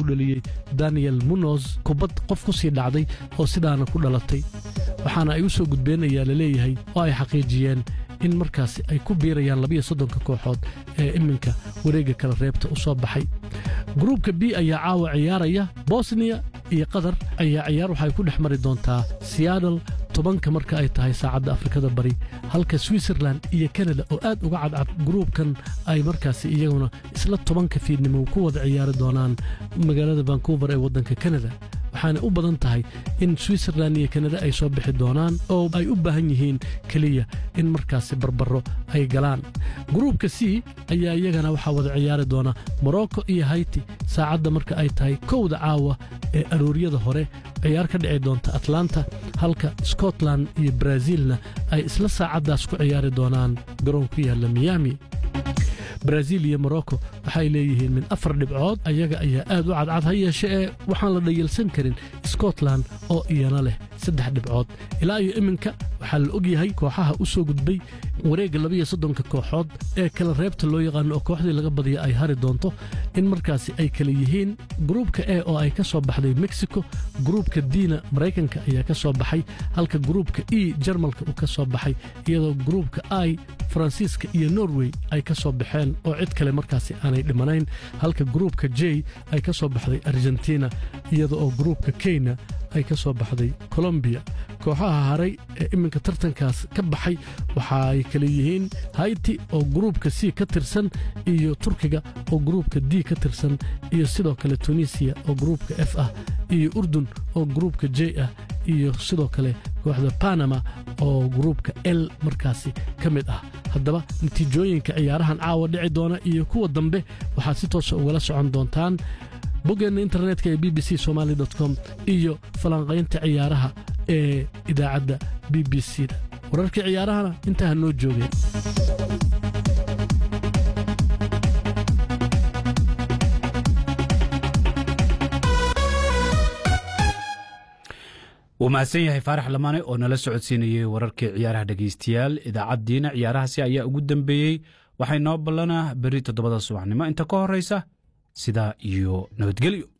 dhaliyey daniel munos kubbad qof ku sii dhacday oo sidaana ku dhalatay waxaana ay u soo gudbeen ayaa la leeyahay oo ay xaqiijiyeen in markaasi ay ku biirayaan labiyo soddonka kooxood ee iminka wareegga kala reebta u soo baxay gruubka b ayaa caawa ciyaaraya bosniya iyo qatar ayaa ciyaar waxay ku dhex mari doontaa seattle tobanka marka ay tahay saacadda afrikada bari halka switzerland iyo kanada oo aad uga cadcad gruubkan ay markaasi iyaguna isla tobanka fiidnimo ku wada ciyaari doonaan magaalada vancouver ee waddanka kanada waxaana u badan tahay in switzerland iyo kanada ay soo bixi doonaan oo ay u baahan yihiin keliya in markaasi barbaro ay galaan gruubka c ayaa iyagana waxaa wada ciyaari doona morocco iyo hayti saacadda marka ay tahay kowda caawa ee arooryada hore ciyaar ka dhici doonta atlanta halka scotland iyo brazilna ay isla saacaddaas ku ciyaari doonaan garoon ku yaalla miami brazil iyo morocco waxay leeyihiin min afar dhibcood ayaga ayaa aad u cadcad ha yeeshe ee waxaan la dhayalsan karin scotland oo iyana leh saddex dhibcood ilaa iyo iminka waxaa la og yahay kooxaha u soo gudbay wareegga labiyo soddonka kooxood ee kala reebta loo yaqaano oo kooxdii laga badiya ay hari doonto in markaasi ay kala yihiin gruubka e oo ay ka soo baxday mexico gruubka dina maraykanka ayaa ka soo baxay halka gruubka e jarmalka uu ka soo baxay iyadoo gruubka i faransiiska iyo norway ay ka soo baxeen oo cid kale markaasi aanay dhimanayn halka gruubka j ay ka soo baxday argentina iyada oo gruubka kenya ay ka soo baxday colombiya kooxaha haray ee iminka tartankaas ka baxay waxa ay kale yihiin hayti oo gruubka c ka tirsan iyo turkiga oo gruubka d ka tirsan iyo sidoo kale tunisiya oo gruubka f ah iyo urdun oo gruubka j ah iyo sidoo kale kooxda panama oo gruubka l markaasi ka mid ah haddaba natiijooyinka ciyaarahan caawa dhici doona iyo kuwa dambe waxaad si toosa ugala socon doontaan boggeenna internetka ee b b c somaali com iyo falanqaynta ciyaaraha ee idaacadda b b c da wararkii ciyaarahana intaa ha noo joogeen wuu mahadsan yahay faarax lamaane oo nala socodsiinayey wararkii ciyaaraha dhegaystayaal idaacaddiina ciyaarahaasi ayaa ugu dambeeyey waxay noo ballanaa berri toddobada subaxnimo inta ka horraysa sidaa iyo nabadgelyo